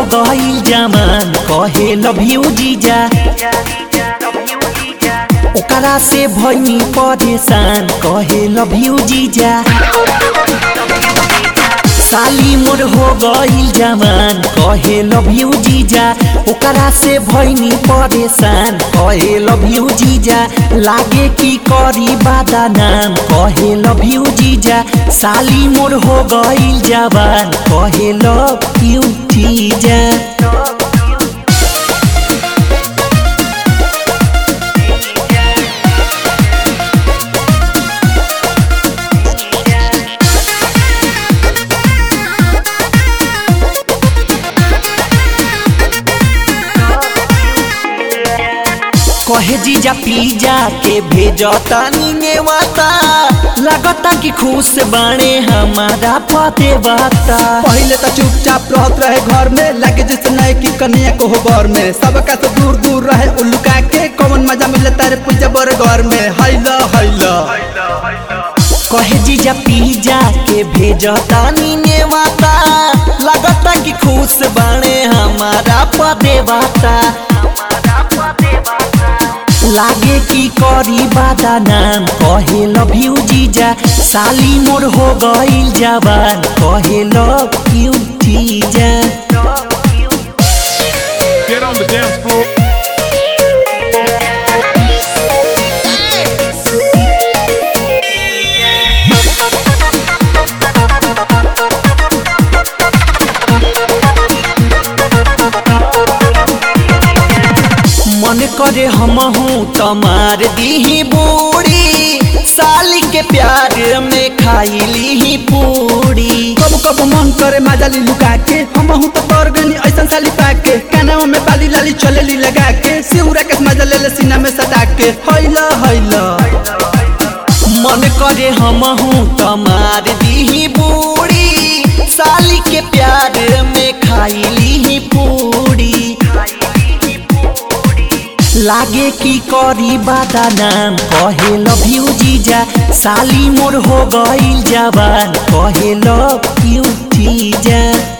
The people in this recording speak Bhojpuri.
गईल जमान कहे लव यू जीजा ओकरा से भइनी परेशान कहे लव यू जीजा साली मोर हो गईल जमान कहे लव यू जीजा ओकरा से भइनी परेशान कहे लव यू जीजा लागे की करी बादा नाम कहे लव यू जीजा साली मोर हो गईल जवान कहे लव यू जीजा कहे जीजा पिज्जा के भेजता नेवाता लगता कि खुश बाणे हमारा पते बाता पहले तो चुपचाप रहत रहे घर में लगे जैसे नए की कन्या को हो घर में सबका तो दूर दूर रहे उल्लुका के कौन मजा मिले तारे पूजा बर घर में हैला हैला कहे जीजा पिज्जा के भेजता नेवाता लगता कि खुश बाणे हमारा पते बाता लागे की करी बादा नाम कहे लव यू जीजा साली मोर हो गईल जवान कहे लव यू जीजा Get on the dance floor. मन करे हम हूँ तमार दीही बूढ़ी साली के प्यार में खाई ली पूरी कब कब मन करे मजा ली लुका के हम हूँ तो तोर गनी ऐसा साली पाके कानावा में बाली लाली चले ली लगा के सिउरा के मजा ले ले सीना में सटा के हैला हैला मन करे हम हूँ तमार दीही बूढ़ी साली के प्यार में खाई ली पूरी लागे की करी बादा नाम कहे लव यू जीजा साली मोर हो गईल जवान कहे लव यू जीजा